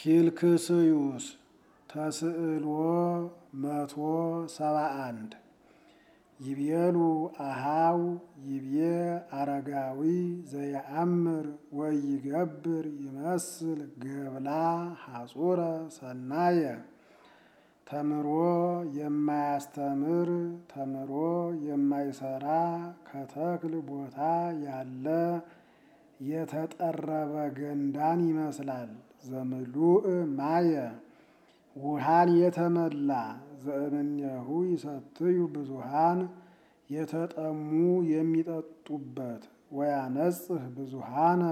ፊልክስዩስ ተስዕልዎ መቶ ሰባ አንድ ይቤሉ አሃው ይቤ አረጋዊ ዘየአምር ወይገብር ይመስል ገብላ ሐጹረ ሰናየ ተምሮ የማያስተምር ተምሮ የማይሰራ ከተክል ቦታ ያለ የተጠረበ ገንዳን ይመስላል። ዘምሉእ ማየ ውሃን የተመላ ዘእምኔሁ ይሰትዩ ብዙሃን የተጠሙ የሚጠጡበት ወያነጽህ ብዙሃነ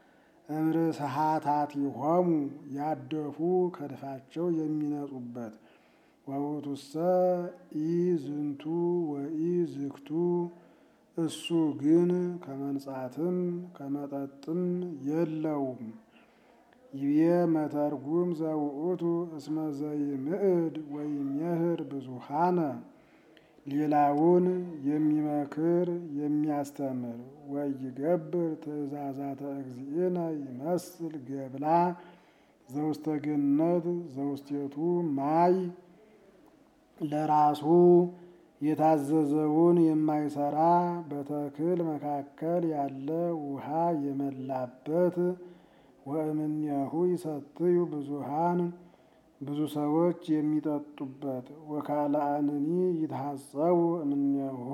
እምርስሃታቲሆሙ ያደፉ ከድፋቸው የሚነጹበት ወውቱሰ ኢ ዝንቱ ወኢ ዝክቱ እሱ ግን ከመንጻትም ከመጠጥም የለውም። ይቤ መተርጉም ዘውእቱ እስመ ዘይምዕድ ወይሜህር ብዙሃነ ሌላውን የሚመክር የሚያስተምር ወይገብር ትእዛዛተ እግዚእነ ይመስል ገብላ ዘውስተ ገነት ዘውስቴቱ ማይ ለራሱ የታዘዘውን የማይሰራ በተክል መካከል ያለ ውሃ የመላበት ወእምኔሁ ይሰትዩ ብዙሃን ብዙ ሰዎች የሚጠጡበት ወካልአንኒ ይትሐጸቡ እምኔሁ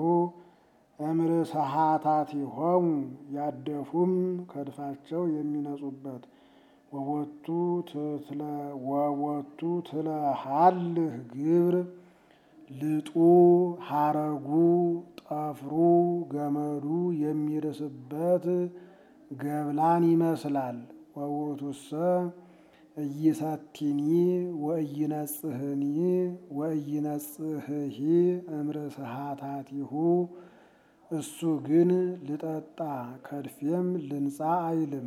እምርስሃታቲሆሙ ያደፉም ከድፋቸው የሚነጹበት ወቦቱ ወቦቱ ትለሃልህ ግብር ልጡ ሐረጉ ጠፍሩ ገመዱ የሚርስበት ገብላን ይመስላል። ወውእቱሰ እይሰቲኒ ወእይነጽህኒ ወእይነጽህሂ እምርስሃታቲሁ እሱ ግን ልጠጣ ከድፌም ልንጻ አይልም።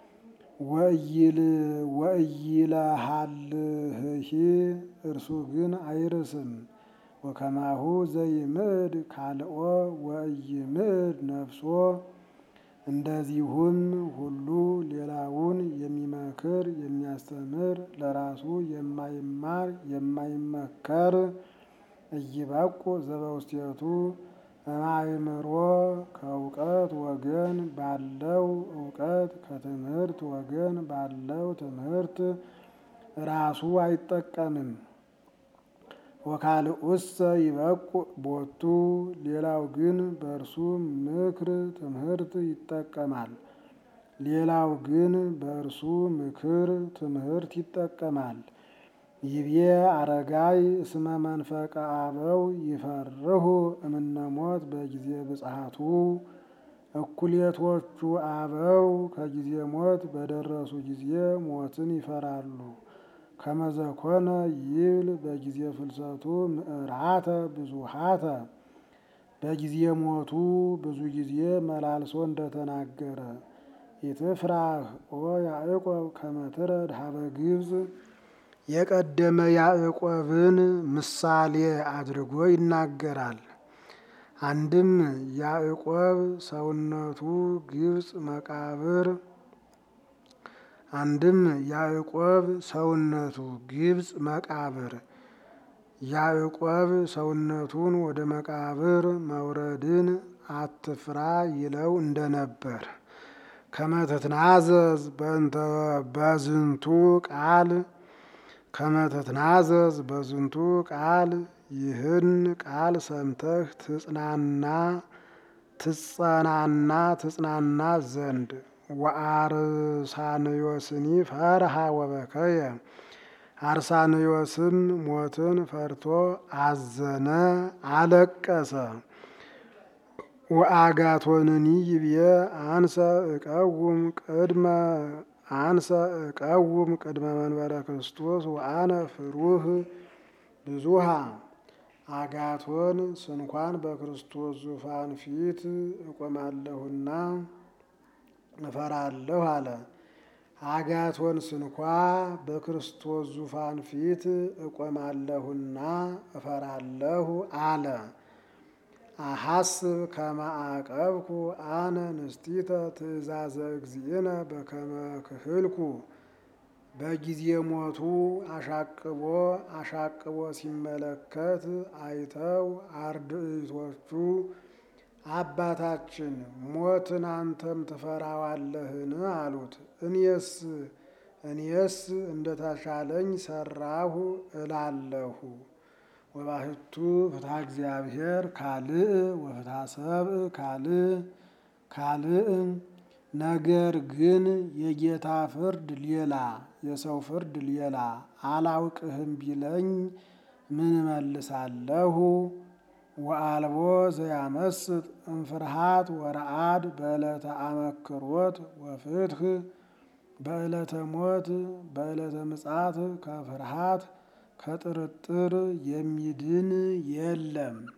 ወእይለሃልህሂ እርሱ ግን አይርስም። ወከማሁ ዘይምዕድ ካልኦ ወእይምዕድ ነፍሶ እንደዚሁም ሁሉ ሌላውን የሚመክር የሚያስተምር ለራሱ የማይማር የማይመከር እይበቁ ዘበውስቴቱ እማእምሮ ከእውቀት ወገን ባለው እውቀት ከትምህርት ወገን ባለው ትምህርት ራሱ አይጠቀምም። ወካልኡሰ ይበቁ ቦቱ ሌላው ግን በእርሱ ምክር ትምህርት ይጠቀማል። ሌላው ግን በእርሱ ምክር ትምህርት ይጠቀማል። ይቤ አረጋይ እስመ መንፈቀ አበው ይፈርሁ እምነሞት በጊዜ ብጽሐቱ እኩሌቶቹ አበው ከጊዜ ሞት በደረሱ ጊዜ ሞትን ይፈራሉ። ከመዘኮነ ይብል በጊዜ ፍልሰቱ ምዕራተ ብዙሃተ በጊዜ ሞቱ ብዙ ጊዜ መላልሶ እንደተናገረ ኢትፍራህ ኦ ያዕቆብ ከመትረድ ሀበ ግብፅ የቀደመ ያዕቆብን ምሳሌ አድርጎ ይናገራል። አንድም ያዕቆብ ሰውነቱ ግብፅ መቃብር አንድም ያዕቆብ ሰውነቱ ግብፅ መቃብር ያዕቆብ ሰውነቱን ወደ መቃብር መውረድን አትፍራ ይለው እንደነበር ከመትትናዘዝ በዝንቱ ቃል ከመትትናዘዝ በዝንቱ ቃል ይህን ቃል ሰምተህ ትጽናና ትጸናና ትጽናና ዘንድ ወአርሳንዮስኒ ፈርሃ ወበከየ አርሳንዮስም ሞትን ፈርቶ አዘነ፣ አለቀሰ። ወአጋቶንኒ ይብየ አንሰ እቀውም ቅድመ አንሰ እቀውም ቅድመ መንበረ ክርስቶስ ወአነ ፍሩህ ብዙሃ አጋቶን ስንኳን በክርስቶስ ዙፋን ፊት እቆማለሁና እፈራለሁ አለ። አጋቶን ስንኳ በክርስቶስ ዙፋን ፊት እቆማለሁና እፈራለሁ አለ። አሐስብ ከመ አቀብኩ አነ ንስቲተ ትእዛዘ እግዚእነ በከመ ክህልኩ በጊዜ ሞቱ አሻቅቦ አሻቅቦ ሲመለከት አይተው አርድእቶቹ አባታችን ሞትን አንተም ትፈራዋለህን? አሉት። እኔስ እኔስ እንደተሻለኝ ሰራሁ እላለሁ። ወባሕቱ ፍትሐ እግዚአብሔር ካልእ ወፍትሐ ሰብእ ካልእ ካልእ ነገር ግን የጌታ ፍርድ ሌላ የሰው ፍርድ ሌላ አላውቅህም ቢለኝ ምን እመልሳለሁ? ወአልቦ ዘያመስጥ እምፍርሃት ወረአድ በዕለተ አመክሮት ወፍትህ በዕለተ ሞት በዕለተ ምጽአት ከፍርሃት ከጥርጥር የሚድን የለም።